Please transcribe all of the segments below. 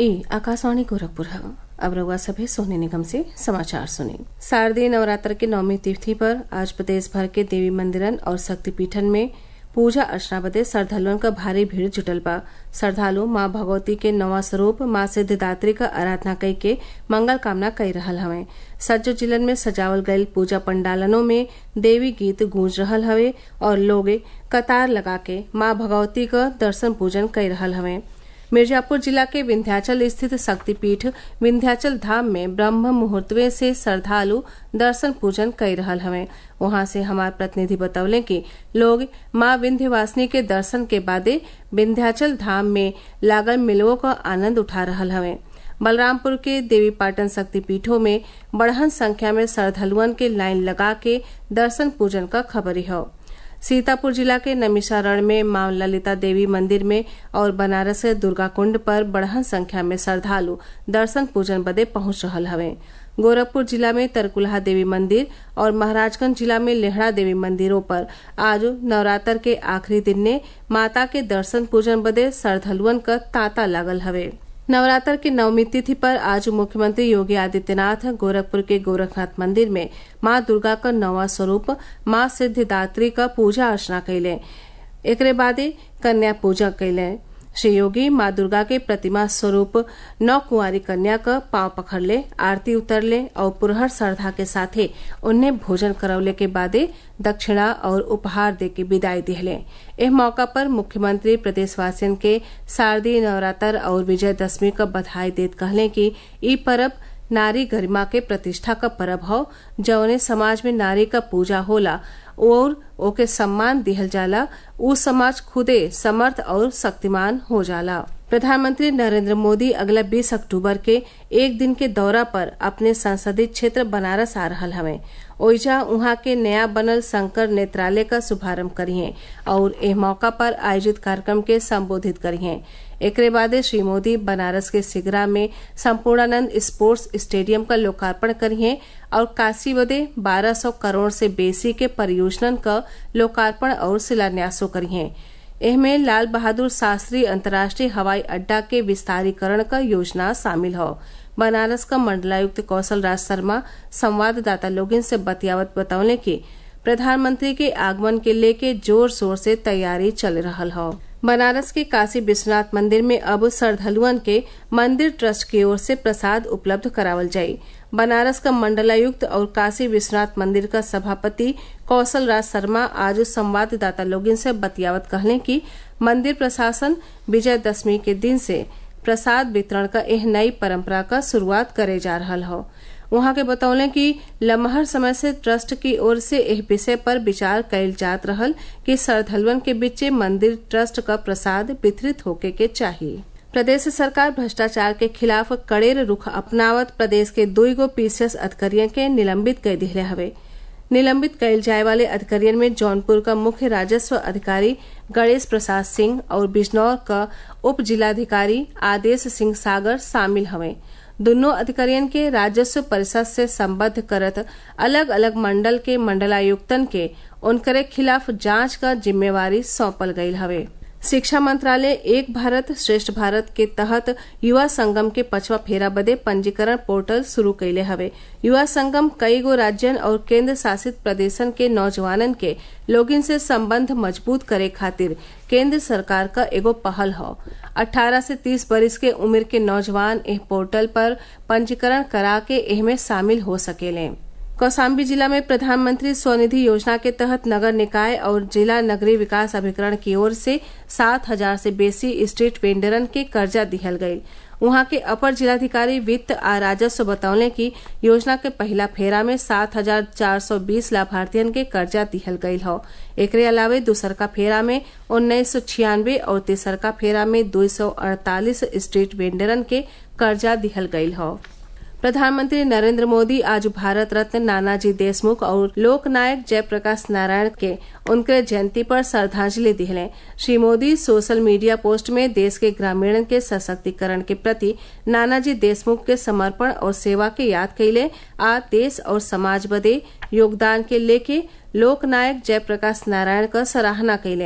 ई आकाशवाणी गोरखपुर है अब रउआ सभे सोने निगम से समाचार सुनी शारदीय नवरात्र के नवमी तिथि पर आज प्रदेश भर के देवी मंदिरन और शक्तिपीठन में पूजा अर्चना बदे श्रद्धालुअन क भारी भीड़ जुटल बा श्रद्धालु माँ भगवती के नवा स्वरूप माँ सिद्धिदात्री क आराधना कई के मंगल कामना कई रहल हवे सज्जो जिलन में सजावल गईल पूजा पंडालनों में देवी गीत गूंज रहल हवे और लोग कतार लगा के माँ भगवती क दर्शन पूजन कई रहल हवे मिर्जापुर जिला के विंध्याचल स्थित शक्तिपीठ विंध्याचल धाम में ब्रह्म मुहूर्तवे से श्रद्धालु दर्शन पूजन कई रहल हवे वहां से हमार प्रतिनिधि बतौले कि लोग माँ विंध्यवासिनी के दर्शन के बादे विंध्याचल धाम में लागल मिलवों का आनंद उठा रहल हवे बलरामपुर के देवीपाटन शक्तिपीठों में बढ़हन संख्या में श्रद्धालुअन के लाइन लगा के दर्शन पूजन का खबरी हौ सीतापुर जिला के नमिषारण में मां ललिता देवी मंदिर में और बनारस के दुर्गा कुंड पर बढ़हन संख्या में श्रद्धालु दर्शन पूजन बदे पहुंच रहल हवे गोरखपुर जिला में तरकुलहा देवी मंदिर और महाराजगंज जिला में लेहड़ा देवी मंदिरों पर आज नवरात्र के आखिरी दिन ने माता के दर्शन पूजन बदे श्रद्धालुअन क तांता लागल हवे नवरात्र की नवमी तिथि पर आज मुख्यमंत्री योगी आदित्यनाथ गोरखपुर के गोरखनाथ मंदिर में माँ दुर्गा का नवा स्वरूप माँ सिद्धिदात्री का पूजा अर्चना कैले एकरे बादे कन्या पूजा कैले श्री योगी माँ दुर्गा के प्रतिमा स्वरूप नौ कुंवारी कन्या का पांव पकड़ले आरती उतरले और पुरहर श्रद्धा के साथे उन्हें भोजन करवले के बादे दक्षिणा और उपहार दे के विदाई दिहले एह मौका पर मुख्यमंत्री प्रदेशवासियन के शारदीय नवरात्र और विजयदशमी का बधाई देत कहले कि ई परब नारी गरिमा के प्रतिष्ठा का परब हौ जौने समाज में नारी का पूजा होला और ओके सम्मान दिहल जाला उ समाज खुदे समर्थ और शक्तिमान हो जाला प्रधानमंत्री नरेंद्र मोदी अगला 20 अक्टूबर के एक दिन के दौरा पर अपने संसदीय क्षेत्र बनारस आ रहल हवे ओइजा उहाँ के नया बनल शंकर नेत्रालय का शुभारंभ करिए और एह मौका पर आयोजित कार्यक्रम के संबोधित करिए एकरे बादे श्री मोदी बनारस के सिगरा में संपूर्णानंद स्पोर्ट्स स्टेडियम का लोकार्पण करिए और काशी बदे 1200 करोड़ से बेसी के परियोजनन का लोकार्पण और शिलान्यासो करिए एहमे लाल बहादुर शास्त्री अंतर्राष्ट्रीय हवाई अड्डा के विस्तारीकरण का योजना शामिल हो बनारस का मंडलायुक्त कौशल राज शर्मा संवाददाता लोगिन से बतियावत बतौले कि प्रधानमंत्री के आगमन के लेके जोर शोर से तैयारी चल रहल हौ बनारस के काशी विश्वनाथ मंदिर में अब श्रद्धालुअन के मंदिर ट्रस्ट की ओर से प्रसाद उपलब्ध करावल जाई बनारस का मंडलायुक्त और काशी विश्वनाथ मंदिर का सभापति कौशल राज शर्मा आज संवाददाता लोगिन से बतियावत कहले कि मंदिर प्रशासन विजयदशमी के दिन से प्रसाद वितरण का एह नई परंपरा का शुरुआत करे जा रहा हो वहां के बतौले कि लम्हर समय से ट्रस्ट की ओर से एह विषय पर विचार कैल जात रहल कि श्रद्धालुअन के बीचे मंदिर ट्रस्ट का प्रसाद वितरित होके के चाहिए प्रदेश सरकार भ्रष्टाचार के खिलाफ कड़ेर रुख अपनावत प्रदेश के दुई गो पीसीएस अधिकारियों के निलंबित कर दिले हवे निलंबित कैल जाए वाले अधिकारियों में जौनपुर का मुख्य राजस्व अधिकारी गणेश प्रसाद सिंह और बिजनौर का उप जिलाधिकारी आदेश सिंह सागर शामिल हवे दोनों अधिकारियों के राजस्व परिषद से संबद्ध करत अलग अलग मंडल के मंडलायुक्तन के उनकरे खिलाफ जांच का जिम्मेवारी सौंपल गई हवे शिक्षा मंत्रालय एक भारत श्रेष्ठ भारत के तहत युवा संगम के पचवा फेरा बदे पंजीकरण पोर्टल शुरू कैले हवे युवा संगम कई गो राज्यन और केंद्र शासित प्रदेशन के नौजवानन के लोगिन से संबंध मजबूत करे खातिर केंद्र सरकार का एगो पहल हौ 18 से 30 बरिस के उम्र के नौजवान एह पोर्टल पर पंजीकरण करा के एहमे शामिल हो सकेले कौशाम्बी जिला में प्रधानमंत्री स्वनिधि योजना के तहत नगर निकाय और जिला नगरीय विकास अभिकरण की ओर से सात हजार से बेसी स्ट्रीट वेंडरन के कर्जा दिहल गयी वहां के अपर जिलाधिकारी वित्त आ राजस्व बतौले कि योजना के पहला फेरा में सात हजार चार सौ बीस लाभार्थियन के कर्जा दिहल गयल हौ एकरे अलावे दूसरका फेरा में उन्नीस सौ छियानवे और तीसरका फेरा में दो सौ अड़तालीस स्ट्रीट वेंडरन के कर्जा दिहल गयल हौ प्रधानमंत्री नरेंद्र मोदी आज भारत रत्न नानाजी देशमुख और लोकनायक जयप्रकाश नारायण के उनके जयंती पर श्रद्धांजलि दिले Shri Modi social media post में देश के ग्रामीण के सशक्तिकरण के प्रति नानाजी देशमुख के समर्पण और सेवा के याद कैले आ देश और समाज बदे योगदान के लेके लोकनायक जयप्रकाश नारायण का सराहना कैले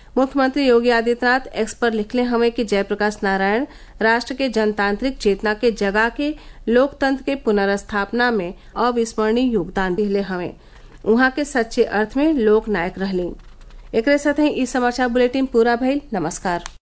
मुख्यमंत्री योगी आदित्यनाथ एक्स पर लिखले हमें कि जयप्रकाश नारायण राष्ट्र के जनतांत्रिक चेतना के जगा के लोकतंत्र के पुनर्स्थापना में अविस्मरणीय योगदान दिले हमें उहाँ के सच्चे अर्थ में लोक नायक रहली एकरे साथ ही ई समाचार बुलेटिन पूरा भइल नमस्कार